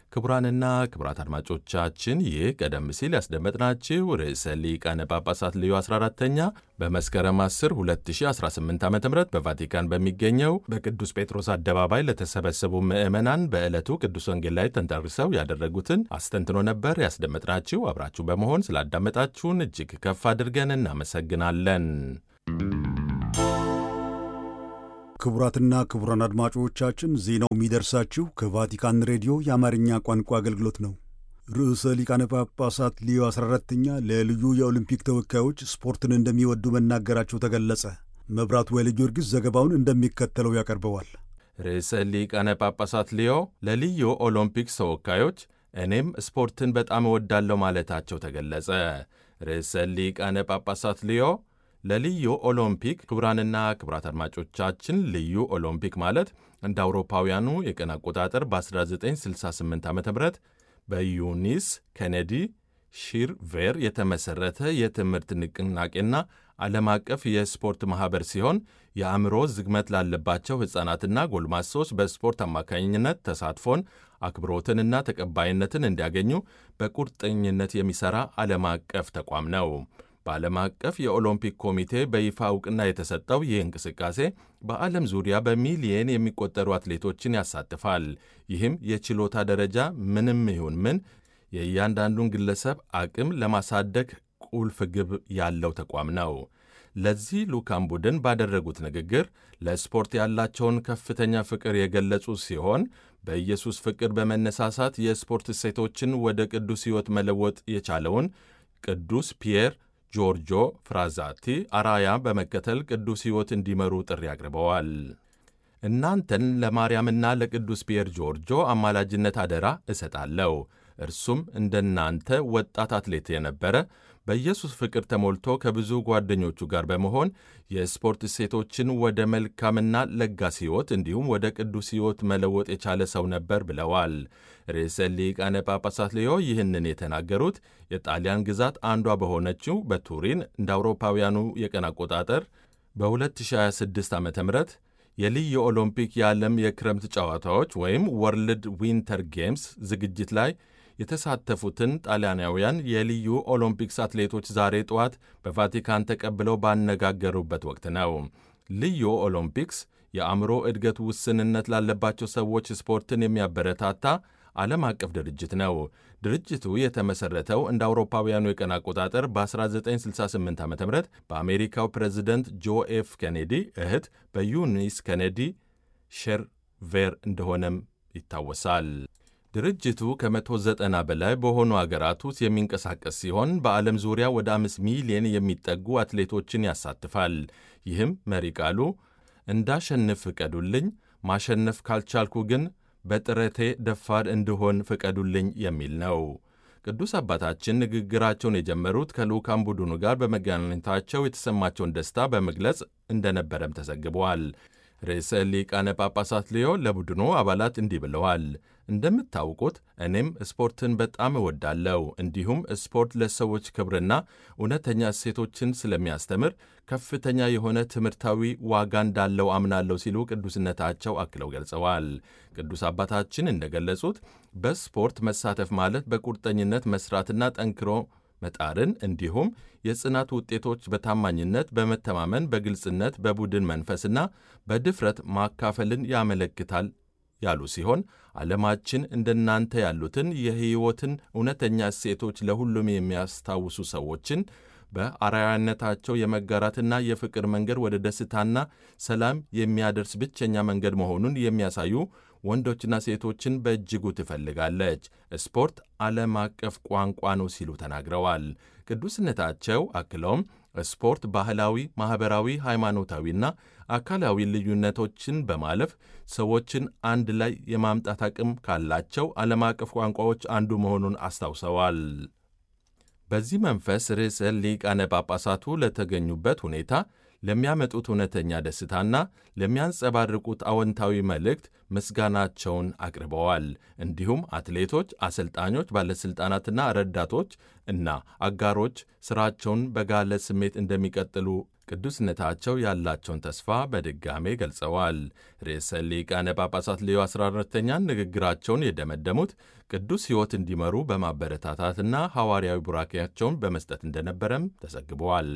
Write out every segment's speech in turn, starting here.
ክቡራንና ክቡራት አድማጮቻችን ይህ ቀደም ሲል ያስደመጥናችሁ ርዕሰ ሊቃነ ጳጳሳት ልዩ 14ተኛ በመስከረም 10 2018 ዓ ም በቫቲካን በሚገኘው በቅዱስ ጴጥሮስ አደባባይ ለተሰበሰቡ ምዕመናን በዕለቱ ቅዱስ ወንጌል ላይ ተንተርሰው ያደረጉትን አስተንትኖ ነበር ያስደመጥናችሁ። አብራችሁ በመሆን ስላዳመጣችሁን እጅግ ከፍ አድርገን እናመሰግናለን። ክቡራትና ክቡራን አድማጮቻችን ዜናው የሚደርሳችሁ ከቫቲካን ሬዲዮ የአማርኛ ቋንቋ አገልግሎት ነው። ርዕሰ ሊቃነ ጳጳሳት ሊዮ 14ተኛ ለልዩ የኦሊምፒክ ተወካዮች ስፖርትን እንደሚወዱ መናገራቸው ተገለጸ። መብራቱ ወይለ ጊዮርጊስ ዘገባውን እንደሚከተለው ያቀርበዋል። ርዕሰ ሊቃነ ጳጳሳት ሊዮ ለልዩ ኦሎምፒክስ ተወካዮች እኔም ስፖርትን በጣም እወዳለሁ ማለታቸው ተገለጸ። ርዕሰ ሊቃነ ጳጳሳት ሊዮ ለልዩ ኦሎምፒክ ክቡራንና ክቡራት አድማጮቻችን ልዩ ኦሎምፒክ ማለት እንደ አውሮፓውያኑ የቀን አቆጣጠር በ1968 ዓ ም በዩኒስ ኬኔዲ ሺርቬር የተመሠረተ የትምህርት ንቅናቄና ዓለም አቀፍ የስፖርት ማኅበር ሲሆን የአእምሮ ዝግመት ላለባቸው ሕፃናትና ጎልማሶች በስፖርት አማካኝነት ተሳትፎን አክብሮትንና ተቀባይነትን እንዲያገኙ በቁርጠኝነት የሚሠራ ዓለም አቀፍ ተቋም ነው። በዓለም አቀፍ የኦሎምፒክ ኮሚቴ በይፋ እውቅና የተሰጠው ይህ እንቅስቃሴ በዓለም ዙሪያ በሚሊየን የሚቆጠሩ አትሌቶችን ያሳትፋል። ይህም የችሎታ ደረጃ ምንም ይሁን ምን የእያንዳንዱን ግለሰብ አቅም ለማሳደግ ቁልፍ ግብ ያለው ተቋም ነው። ለዚህ ልዑካን ቡድን ባደረጉት ንግግር ለስፖርት ያላቸውን ከፍተኛ ፍቅር የገለጹ ሲሆን በኢየሱስ ፍቅር በመነሳሳት የስፖርት እሴቶችን ወደ ቅዱስ ሕይወት መለወጥ የቻለውን ቅዱስ ፒየር ጆርጆ ፍራዛቲ አራያ በመከተል ቅዱስ ሕይወት እንዲመሩ ጥሪ አቅርበዋል። እናንተን ለማርያምና ለቅዱስ ፒየር ጆርጆ አማላጅነት አደራ እሰጣለሁ። እርሱም እንደናንተ ወጣት አትሌት የነበረ በኢየሱስ ፍቅር ተሞልቶ ከብዙ ጓደኞቹ ጋር በመሆን የስፖርት እሴቶችን ወደ መልካምና ለጋስ ሕይወት እንዲሁም ወደ ቅዱስ ሕይወት መለወጥ የቻለ ሰው ነበር ብለዋል። ርዕሰ ሊቃነ ጳጳሳት ሌዮ ይህንን የተናገሩት የጣሊያን ግዛት አንዷ በሆነችው በቱሪን እንደ አውሮፓውያኑ የቀን አቆጣጠር በ2026 ዓ ም የልዩ ኦሎምፒክ የዓለም የክረምት ጨዋታዎች ወይም ወርልድ ዊንተር ጌምስ ዝግጅት ላይ የተሳተፉትን ጣሊያናውያን የልዩ ኦሎምፒክስ አትሌቶች ዛሬ ጠዋት በቫቲካን ተቀብለው ባነጋገሩበት ወቅት ነው። ልዩ ኦሎምፒክስ የአእምሮ እድገት ውስንነት ላለባቸው ሰዎች ስፖርትን የሚያበረታታ ዓለም አቀፍ ድርጅት ነው። ድርጅቱ የተመሠረተው እንደ አውሮፓውያኑ የቀን አቆጣጠር በ1968 ዓ ም በአሜሪካው ፕሬዚደንት ጆ ኤፍ ኬኔዲ እህት በዩኒስ ኬኔዲ ሼርቬር እንደሆነም ይታወሳል። ድርጅቱ ከ190 በላይ በሆኑ አገራት ውስጥ የሚንቀሳቀስ ሲሆን በዓለም ዙሪያ ወደ አምስት ሚሊዮን የሚጠጉ አትሌቶችን ያሳትፋል። ይህም መሪ ቃሉ እንዳሸንፍ ፍቀዱልኝ፣ ማሸነፍ ካልቻልኩ ግን በጥረቴ ደፋር እንድሆን ፍቀዱልኝ የሚል ነው። ቅዱስ አባታችን ንግግራቸውን የጀመሩት ከልዑካን ቡድኑ ጋር በመገናኘታቸው የተሰማቸውን ደስታ በመግለጽ እንደነበረም ተዘግበዋል። ርዕሰ ሊቃነ ጳጳሳት ሊዮ ለቡድኑ አባላት እንዲህ ብለዋል። እንደምታውቁት እኔም ስፖርትን በጣም እወዳለሁ። እንዲሁም ስፖርት ለሰዎች ክብርና እውነተኛ እሴቶችን ስለሚያስተምር ከፍተኛ የሆነ ትምህርታዊ ዋጋ እንዳለው አምናለሁ ሲሉ ቅዱስነታቸው አክለው ገልጸዋል። ቅዱስ አባታችን እንደገለጹት በስፖርት መሳተፍ ማለት በቁርጠኝነት መስራትና ጠንክሮ መጣርን እንዲሁም የጽናት ውጤቶች በታማኝነት፣ በመተማመን፣ በግልጽነት፣ በቡድን መንፈስና በድፍረት ማካፈልን ያመለክታል ያሉ ሲሆን ዓለማችን እንደናንተ ያሉትን የሕይወትን እውነተኛ እሴቶች ለሁሉም የሚያስታውሱ ሰዎችን በአርአያነታቸው የመጋራትና የፍቅር መንገድ ወደ ደስታና ሰላም የሚያደርስ ብቸኛ መንገድ መሆኑን የሚያሳዩ ወንዶችና ሴቶችን በእጅጉ ትፈልጋለች። ስፖርት ዓለም አቀፍ ቋንቋ ነው ሲሉ ተናግረዋል። ቅዱስነታቸው አክለውም ስፖርት ባህላዊ፣ ማኅበራዊ፣ ሃይማኖታዊና አካላዊ ልዩነቶችን በማለፍ ሰዎችን አንድ ላይ የማምጣት አቅም ካላቸው ዓለም አቀፍ ቋንቋዎች አንዱ መሆኑን አስታውሰዋል። በዚህ መንፈስ ርዕሰ ሊቃነ ጳጳሳቱ ለተገኙበት ሁኔታ ለሚያመጡት እውነተኛ ደስታና ለሚያንጸባርቁት አዎንታዊ መልእክት ምስጋናቸውን አቅርበዋል። እንዲሁም አትሌቶች፣ አሰልጣኞች፣ ባለሥልጣናትና ረዳቶች እና አጋሮች ሥራቸውን በጋለ ስሜት እንደሚቀጥሉ ቅዱስነታቸው ያላቸውን ተስፋ በድጋሜ ገልጸዋል። ርዕሰ ሊቃነ ጳጳሳት ሌዮ 14ተኛን ንግግራቸውን የደመደሙት ቅዱስ ሕይወት እንዲመሩ በማበረታታትና ሐዋርያዊ ቡራኬያቸውን በመስጠት እንደነበረም ተዘግበዋል።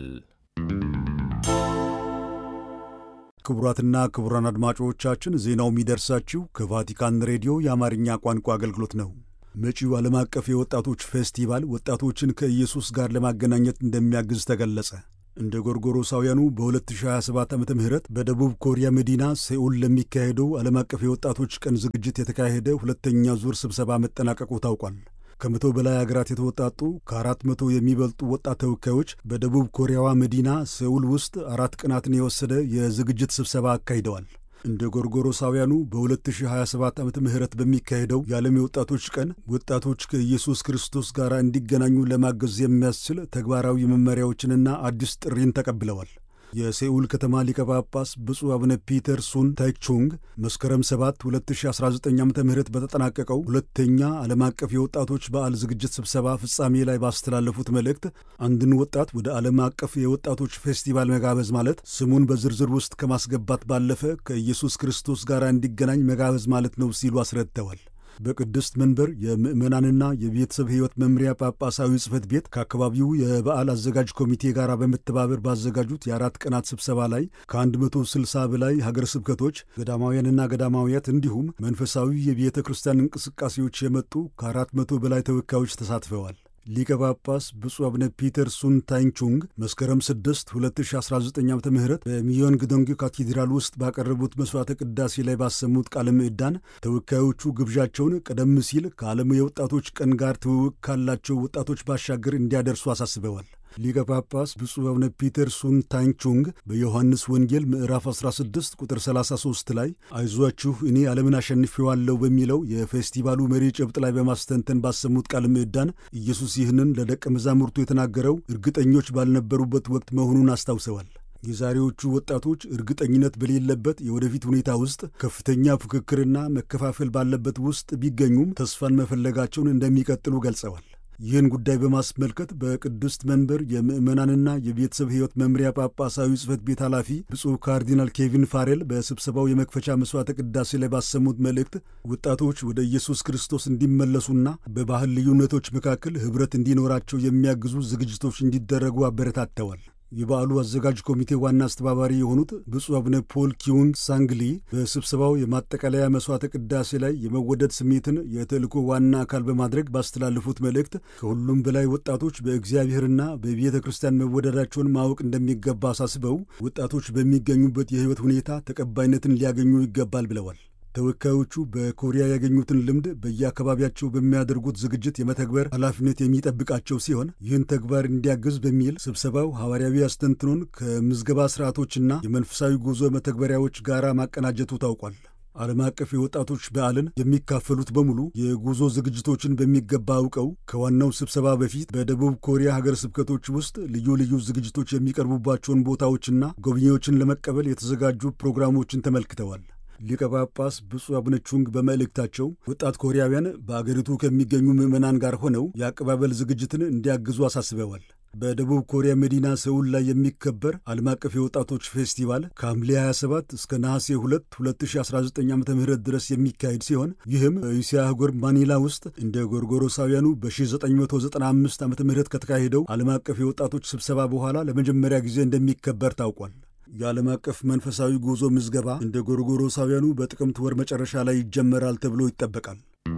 ክቡራትና ክቡራን አድማጮቻችን ዜናው የሚደርሳችሁ ከቫቲካን ሬዲዮ የአማርኛ ቋንቋ አገልግሎት ነው። መጪው ዓለም አቀፍ የወጣቶች ፌስቲቫል ወጣቶችን ከኢየሱስ ጋር ለማገናኘት እንደሚያግዝ ተገለጸ። እንደ ጎርጎሮሳውያኑ በ2027 ዓ ም በደቡብ ኮሪያ መዲና ሴኡል ለሚካሄደው ዓለም አቀፍ የወጣቶች ቀን ዝግጅት የተካሄደ ሁለተኛ ዙር ስብሰባ መጠናቀቁ ታውቋል። ከመቶ በላይ አገራት የተወጣጡ ከአራት መቶ የሚበልጡ ወጣት ተወካዮች በደቡብ ኮሪያዋ መዲና ሴኡል ውስጥ አራት ቀናትን የወሰደ የዝግጅት ስብሰባ አካሂደዋል። እንደ ጎርጎሮሳውያኑ በ2027 ዓመተ ምህረት በሚካሄደው የዓለም የወጣቶች ቀን ወጣቶች ከኢየሱስ ክርስቶስ ጋር እንዲገናኙ ለማገዝ የሚያስችል ተግባራዊ መመሪያዎችንና አዲስ ጥሪን ተቀብለዋል። የሴኡል ከተማ ሊቀ ጳጳስ ብፁዕ አቡነ ፒተር ሱን ታይቹንግ መስከረም 7 2019 ዓ ም በተጠናቀቀው ሁለተኛ ዓለም አቀፍ የወጣቶች በዓል ዝግጅት ስብሰባ ፍጻሜ ላይ ባስተላለፉት መልእክት አንድን ወጣት ወደ ዓለም አቀፍ የወጣቶች ፌስቲቫል መጋበዝ ማለት ስሙን በዝርዝር ውስጥ ከማስገባት ባለፈ ከኢየሱስ ክርስቶስ ጋር እንዲገናኝ መጋበዝ ማለት ነው ሲሉ አስረድተዋል። በቅድስት መንበር የምዕመናንና የቤተሰብ ሕይወት መምሪያ ጳጳሳዊ ጽሕፈት ቤት ከአካባቢው የበዓል አዘጋጅ ኮሚቴ ጋር በመተባበር ባዘጋጁት የአራት ቀናት ስብሰባ ላይ ከ160 በላይ ሀገረ ስብከቶች፣ ገዳማውያንና ገዳማውያት እንዲሁም መንፈሳዊ የቤተ ክርስቲያን እንቅስቃሴዎች የመጡ ከ400 በላይ ተወካዮች ተሳትፈዋል። ሊቀ ጳጳስ ብፁዕ አቡነ ፒተር ሱን ታይንቹንግ መስከረም 6 2019 ዓ ም በሚዮን ግዶንግ ካቴድራል ውስጥ ባቀረቡት መሥዋዕተ ቅዳሴ ላይ ባሰሙት ቃለ ምዕዳን ተወካዮቹ ግብዣቸውን ቀደም ሲል ከዓለም የወጣቶች ቀን ጋር ትውውቅ ካላቸው ወጣቶች ባሻገር እንዲያደርሱ አሳስበዋል። ሊቀ ጳጳስ ብፁዕ አቡነ ፒተር ሱን ታንቹንግ በዮሐንስ ወንጌል ምዕራፍ 16 ቁጥር 33 ላይ አይዟችሁ እኔ ዓለምን አሸንፌዋለሁ በሚለው የፌስቲቫሉ መሪ ጭብጥ ላይ በማስተንተን ባሰሙት ቃለ ምዕዳን ኢየሱስ ይህንን ለደቀ መዛሙርቱ የተናገረው እርግጠኞች ባልነበሩበት ወቅት መሆኑን አስታውሰዋል። የዛሬዎቹ ወጣቶች እርግጠኝነት በሌለበት የወደፊት ሁኔታ ውስጥ ከፍተኛ ፉክክርና መከፋፈል ባለበት ውስጥ ቢገኙም ተስፋን መፈለጋቸውን እንደሚቀጥሉ ገልጸዋል። ይህን ጉዳይ በማስመልከት በቅድስት መንበር የምዕመናንና የቤተሰብ ሕይወት መምሪያ ጳጳሳዊ ጽሕፈት ቤት ኃላፊ ብፁዕ ካርዲናል ኬቪን ፋሬል በስብሰባው የመክፈቻ መሥዋዕተ ቅዳሴ ላይ ባሰሙት መልእክት ወጣቶች ወደ ኢየሱስ ክርስቶስ እንዲመለሱና በባህል ልዩነቶች መካከል ኅብረት እንዲኖራቸው የሚያግዙ ዝግጅቶች እንዲደረጉ አበረታተዋል። የበዓሉ አዘጋጅ ኮሚቴ ዋና አስተባባሪ የሆኑት ብፁዕ አቡነ ፖል ኪዩንግ ሳንግሊ በስብሰባው የማጠቃለያ መሥዋዕተ ቅዳሴ ላይ የመወደድ ስሜትን የተልእኮ ዋና አካል በማድረግ ባስተላለፉት መልእክት ከሁሉም በላይ ወጣቶች በእግዚአብሔርና በቤተ ክርስቲያን መወደዳቸውን ማወቅ እንደሚገባ አሳስበው ወጣቶች በሚገኙበት የሕይወት ሁኔታ ተቀባይነትን ሊያገኙ ይገባል ብለዋል። ተወካዮቹ በኮሪያ ያገኙትን ልምድ በየአካባቢያቸው በሚያደርጉት ዝግጅት የመተግበር ኃላፊነት የሚጠብቃቸው ሲሆን ይህን ተግባር እንዲያግዝ በሚል ስብሰባው ሐዋርያዊ አስተንትኖን ከምዝገባ ስርዓቶችና የመንፈሳዊ ጉዞ መተግበሪያዎች ጋር ማቀናጀቱ ታውቋል። ዓለም አቀፍ የወጣቶች በዓልን የሚካፈሉት በሙሉ የጉዞ ዝግጅቶችን በሚገባ አውቀው ከዋናው ስብሰባ በፊት በደቡብ ኮሪያ ሀገር ስብከቶች ውስጥ ልዩ ልዩ ዝግጅቶች የሚቀርቡባቸውን ቦታዎችና ጎብኚዎችን ለመቀበል የተዘጋጁ ፕሮግራሞችን ተመልክተዋል። ሊቀ ጳጳስ ብፁዕ አቡነ ቹንግ በመልእክታቸው ወጣት ኮሪያውያን በአገሪቱ ከሚገኙ ምዕመናን ጋር ሆነው የአቀባበል ዝግጅትን እንዲያግዙ አሳስበዋል። በደቡብ ኮሪያ መዲና ሰውል ላይ የሚከበር ዓለም አቀፍ የወጣቶች ፌስቲቫል ከሐምሌ 27 እስከ ነሐሴ 2 2019 ዓ ም ድረስ የሚካሄድ ሲሆን ይህም በእስያ አህጉር ማኒላ ውስጥ እንደ ጎርጎሮሳውያኑ በ1995 ዓ ም ከተካሄደው ዓለም አቀፍ የወጣቶች ስብሰባ በኋላ ለመጀመሪያ ጊዜ እንደሚከበር ታውቋል። የዓለም አቀፍ መንፈሳዊ ጉዞ ምዝገባ እንደ ጎርጎሮሳውያኑ በጥቅምት ወር መጨረሻ ላይ ይጀመራል ተብሎ ይጠበቃል።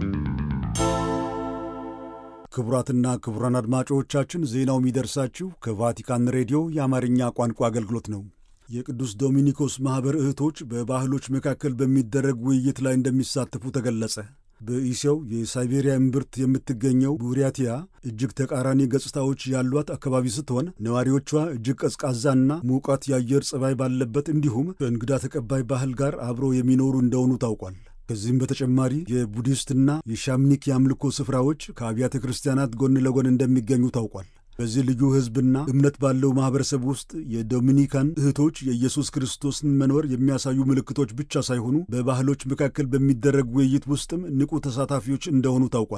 ክቡራትና ክቡራን አድማጮቻችን ዜናው የሚደርሳችሁ ከቫቲካን ሬዲዮ የአማርኛ ቋንቋ አገልግሎት ነው። የቅዱስ ዶሚኒኮስ ማኅበር እህቶች በባህሎች መካከል በሚደረግ ውይይት ላይ እንደሚሳተፉ ተገለጸ። በኢሲያው የሳይቤሪያ እምብርት የምትገኘው ቡሪያቲያ እጅግ ተቃራኒ ገጽታዎች ያሏት አካባቢ ስትሆን ነዋሪዎቿ እጅግ ቀዝቃዛና ሙቃት የአየር ጸባይ ባለበት እንዲሁም ከእንግዳ ተቀባይ ባህል ጋር አብረው የሚኖሩ እንደሆኑ ታውቋል። ከዚህም በተጨማሪ የቡዲስትና የሻምኒክ የአምልኮ ስፍራዎች ከአብያተ ክርስቲያናት ጎን ለጎን እንደሚገኙ ታውቋል። በዚህ ልዩ ሕዝብና እምነት ባለው ማኅበረሰብ ውስጥ የዶሚኒካን እህቶች የኢየሱስ ክርስቶስን መኖር የሚያሳዩ ምልክቶች ብቻ ሳይሆኑ በባህሎች መካከል በሚደረግ ውይይት ውስጥም ንቁ ተሳታፊዎች እንደሆኑ ታውቋል።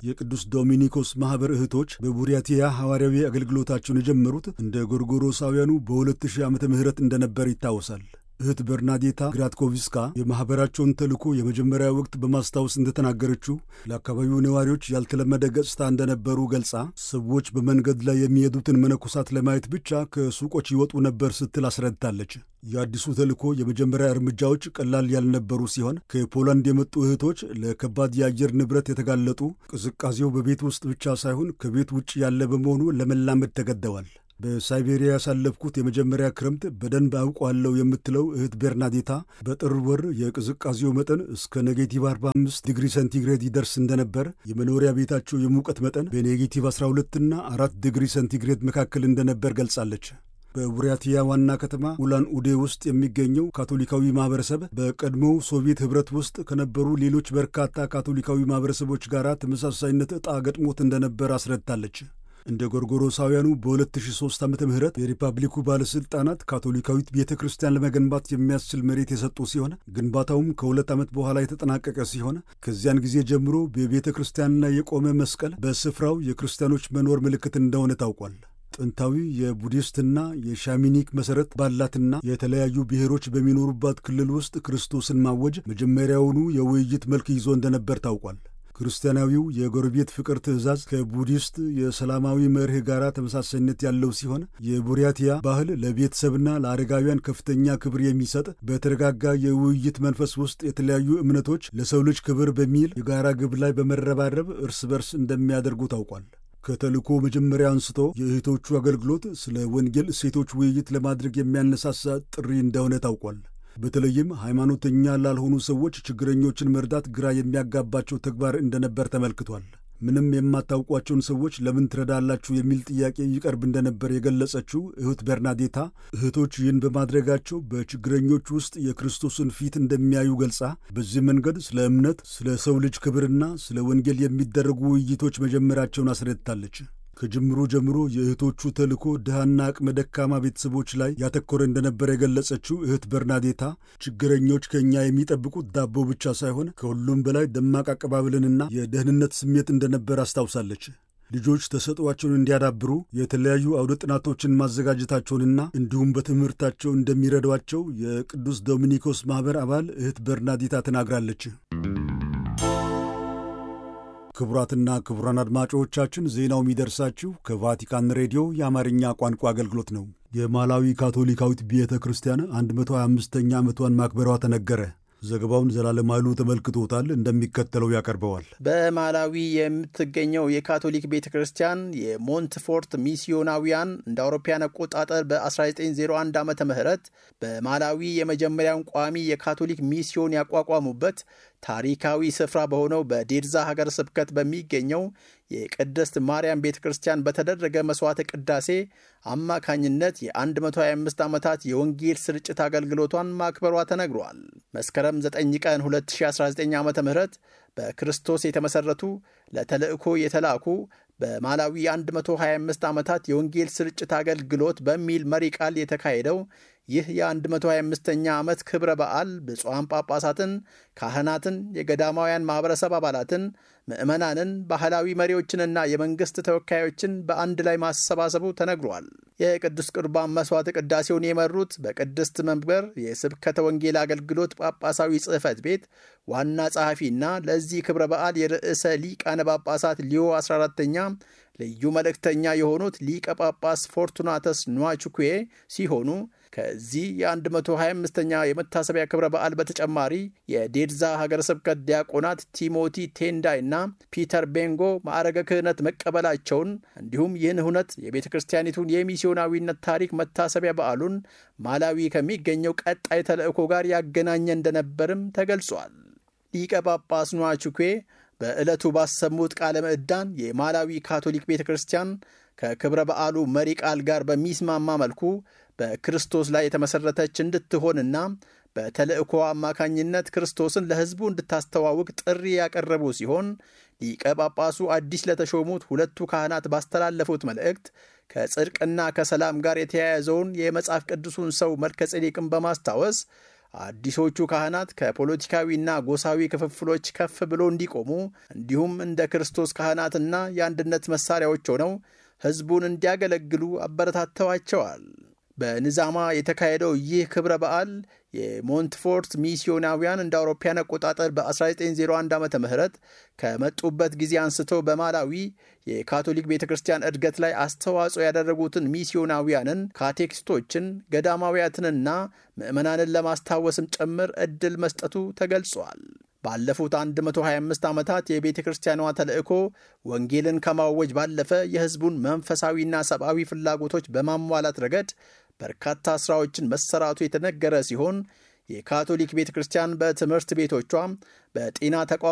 የቅዱስ ዶሚኒኮስ ማኅበር እህቶች በቡሪያቲያ ሐዋርያዊ አገልግሎታቸውን የጀመሩት እንደ ጎርጎሮሳውያኑ በ2000 ዓመተ ምህረት እንደነበር ይታወሳል። እህት በርናዴታ ግራትኮቪስካ የማኅበራቸውን ተልእኮ የመጀመሪያ ወቅት በማስታወስ እንደተናገረችው ለአካባቢው ነዋሪዎች ያልተለመደ ገጽታ እንደነበሩ ገልጻ ሰዎች በመንገድ ላይ የሚሄዱትን መነኮሳት ለማየት ብቻ ከሱቆች ይወጡ ነበር ስትል አስረድታለች። የአዲሱ ተልእኮ የመጀመሪያ እርምጃዎች ቀላል ያልነበሩ ሲሆን ከፖላንድ የመጡ እህቶች ለከባድ የአየር ንብረት የተጋለጡ፣ ቅዝቃዜው በቤት ውስጥ ብቻ ሳይሆን ከቤት ውጭ ያለ በመሆኑ ለመላመድ ተገደዋል። በሳይቤሪያ ያሳለፍኩት የመጀመሪያ ክረምት በደንብ አውቋለሁ የምትለው እህት ቤርናዴታ በጥር ወር የቅዝቃዜው መጠን እስከ ኔጌቲቭ 45 ዲግሪ ሴንቲግሬድ ይደርስ እንደነበር፣ የመኖሪያ ቤታቸው የሙቀት መጠን በኔጌቲቭ 12 እና 4 ዲግሪ ሴንቲግሬድ መካከል እንደነበር ገልጻለች። በቡሪያቲያ ዋና ከተማ ኡላን ኡዴ ውስጥ የሚገኘው ካቶሊካዊ ማህበረሰብ በቀድሞው ሶቪየት ኅብረት ውስጥ ከነበሩ ሌሎች በርካታ ካቶሊካዊ ማህበረሰቦች ጋር ተመሳሳይነት ዕጣ ገጥሞት እንደነበር አስረድታለች። እንደ ጎርጎሮሳውያኑ በ2003 ዓ ም የሪፐብሊኩ ባለሥልጣናት ካቶሊካዊት ቤተ ክርስቲያን ለመገንባት የሚያስችል መሬት የሰጡ ሲሆን ግንባታውም ከሁለት ዓመት በኋላ የተጠናቀቀ ሲሆን ከዚያን ጊዜ ጀምሮ በቤተ ክርስቲያን ላይ የቆመ መስቀል በስፍራው የክርስቲያኖች መኖር ምልክት እንደሆነ ታውቋል። ጥንታዊ የቡዲስትና የሻሚኒክ መሠረት ባላትና የተለያዩ ብሔሮች በሚኖሩባት ክልል ውስጥ ክርስቶስን ማወጅ መጀመሪያውኑ የውይይት መልክ ይዞ እንደነበር ታውቋል። ክርስቲያናዊው የጎረቤት ፍቅር ትእዛዝ ከቡዲስት የሰላማዊ መርህ ጋር ተመሳሳይነት ያለው ሲሆን የቡሪያቲያ ባህል ለቤተሰብና ለአረጋውያን ከፍተኛ ክብር የሚሰጥ በተረጋጋ የውይይት መንፈስ ውስጥ የተለያዩ እምነቶች ለሰው ልጅ ክብር በሚል የጋራ ግብ ላይ በመረባረብ እርስ በርስ እንደሚያደርጉ ታውቋል። ከተልእኮ መጀመሪያ አንስቶ የእህቶቹ አገልግሎት ስለ ወንጌል እሴቶች ውይይት ለማድረግ የሚያነሳሳ ጥሪ እንደሆነ ታውቋል። በተለይም ሃይማኖተኛ ላልሆኑ ሰዎች ችግረኞችን መርዳት ግራ የሚያጋባቸው ተግባር እንደነበር ተመልክቷል። ምንም የማታውቋቸውን ሰዎች ለምን ትረዳላችሁ የሚል ጥያቄ ይቀርብ እንደነበር የገለጸችው እህት በርናዴታ እህቶች ይህን በማድረጋቸው በችግረኞች ውስጥ የክርስቶስን ፊት እንደሚያዩ ገልጻ በዚህ መንገድ ስለ እምነት፣ ስለ ሰው ልጅ ክብርና ስለ ወንጌል የሚደረጉ ውይይቶች መጀመራቸውን አስረድታለች። ከጅምሩ ጀምሮ የእህቶቹ ተልእኮ ድሃና አቅመ ደካማ ቤተሰቦች ላይ ያተኮረ እንደነበረ የገለጸችው እህት በርናዴታ ችግረኞች ከእኛ የሚጠብቁት ዳቦ ብቻ ሳይሆን ከሁሉም በላይ ደማቅ አቀባበልንና የደህንነት ስሜት እንደነበር አስታውሳለች። ልጆች ተሰጥኦአቸውን እንዲያዳብሩ የተለያዩ አውደ ጥናቶችን ማዘጋጀታቸውንና እንዲሁም በትምህርታቸው እንደሚረዷቸው የቅዱስ ዶሚኒኮስ ማኅበር አባል እህት በርናዴታ ተናግራለች። ክቡራትና ክቡራን አድማጮቻችን ዜናው የሚደርሳችሁ ከቫቲካን ሬዲዮ የአማርኛ ቋንቋ አገልግሎት ነው። የማላዊ ካቶሊካዊት ቤተ ክርስቲያን 125ኛ ዓመቷን ማክበሯ ተነገረ። ዘገባውን ዘላለም ኃይሉ ተመልክቶታል፣ እንደሚከተለው ያቀርበዋል። በማላዊ የምትገኘው የካቶሊክ ቤተ ክርስቲያን የሞንትፎርት ሚስዮናዊያን እንደ አውሮፓውያን አቆጣጠር በ1901 ዓ ም በማላዊ የመጀመሪያውን ቋሚ የካቶሊክ ሚስዮን ያቋቋሙበት ታሪካዊ ስፍራ በሆነው በዴርዛ ሀገር ስብከት በሚገኘው የቅድስት ማርያም ቤተ ክርስቲያን በተደረገ መሥዋዕተ ቅዳሴ አማካኝነት የ125 ዓመታት የወንጌል ስርጭት አገልግሎቷን ማክበሯ ተነግሯል። መስከረም 9 ቀን 2019 ዓ ም በክርስቶስ የተመሠረቱ ለተልእኮ የተላኩ በማላዊ 125 ዓመታት የወንጌል ስርጭት አገልግሎት በሚል መሪ ቃል የተካሄደው ይህ የ125ኛ ዓመት ክብረ በዓል ብፁዓን ጳጳሳትን፣ ካህናትን፣ የገዳማውያን ማኅበረሰብ አባላትን፣ ምዕመናንን፣ ባህላዊ መሪዎችንና የመንግሥት ተወካዮችን በአንድ ላይ ማሰባሰቡ ተነግሯል። የቅዱስ ቁርባን መሥዋዕተ ቅዳሴውን የመሩት በቅድስት መንበር የስብከተ ወንጌል አገልግሎት ጳጳሳዊ ጽሕፈት ቤት ዋና ጸሐፊና ለዚህ ክብረ በዓል የርዕሰ ሊቃነ ጳጳሳት ሊዮ 14ተኛ ልዩ መልእክተኛ የሆኑት ሊቀ ጳጳስ ፎርቱናተስ ኗቹኩዌ ሲሆኑ ከዚህ የ125ኛ የመታሰቢያ ክብረ በዓል በተጨማሪ የዴድዛ ሀገረ ስብከት ዲያቆናት ቲሞቲ ቴንዳይ እና ፒተር ቤንጎ ማዕረገ ክህነት መቀበላቸውን እንዲሁም ይህን እውነት የቤተ ክርስቲያኒቱን የሚስዮናዊነት ታሪክ መታሰቢያ በዓሉን ማላዊ ከሚገኘው ቀጣይ ተልእኮ ጋር ያገናኘ እንደነበርም ተገልጿል። ሊቀ ጳጳስ ኗቹኩዌ በዕለቱ ባሰሙት ቃለ ምዕዳን የማላዊ ካቶሊክ ቤተ ክርስቲያን ከክብረ በዓሉ መሪ ቃል ጋር በሚስማማ መልኩ በክርስቶስ ላይ የተመሠረተች እንድትሆንና በተልእኮ አማካኝነት ክርስቶስን ለሕዝቡ እንድታስተዋውቅ ጥሪ ያቀረቡ ሲሆን ሊቀ ጳጳሱ አዲስ ለተሾሙት ሁለቱ ካህናት ባስተላለፉት መልእክት ከጽድቅና ከሰላም ጋር የተያያዘውን የመጽሐፍ ቅዱሱን ሰው መልከ ጼዴቅን በማስታወስ አዲሶቹ ካህናት ከፖለቲካዊና ጎሳዊ ክፍፍሎች ከፍ ብሎ እንዲቆሙ እንዲሁም እንደ ክርስቶስ ካህናትና የአንድነት መሳሪያዎች ሆነው ሕዝቡን እንዲያገለግሉ አበረታተዋቸዋል። በንዛማ የተካሄደው ይህ ክብረ በዓል የሞንትፎርት ሚስዮናውያን እንደ አውሮፓያን አቆጣጠር በ1901 ዓ ም ከመጡበት ጊዜ አንስቶ በማላዊ የካቶሊክ ቤተ ክርስቲያን እድገት ላይ አስተዋጽኦ ያደረጉትን ሚስዮናውያንን፣ ካቴኪስቶችን፣ ገዳማውያትንና ምዕመናንን ለማስታወስም ጭምር ዕድል መስጠቱ ተገልጿል። ባለፉት 125 ዓመታት የቤተ ክርስቲያኗ ተልእኮ ወንጌልን ከማወጅ ባለፈ የሕዝቡን መንፈሳዊና ሰብአዊ ፍላጎቶች በማሟላት ረገድ በርካታ ሥራዎችን መሰራቱ የተነገረ ሲሆን የካቶሊክ ቤተ ክርስቲያን በትምህርት ቤቶቿ፣ በጤና ተቋ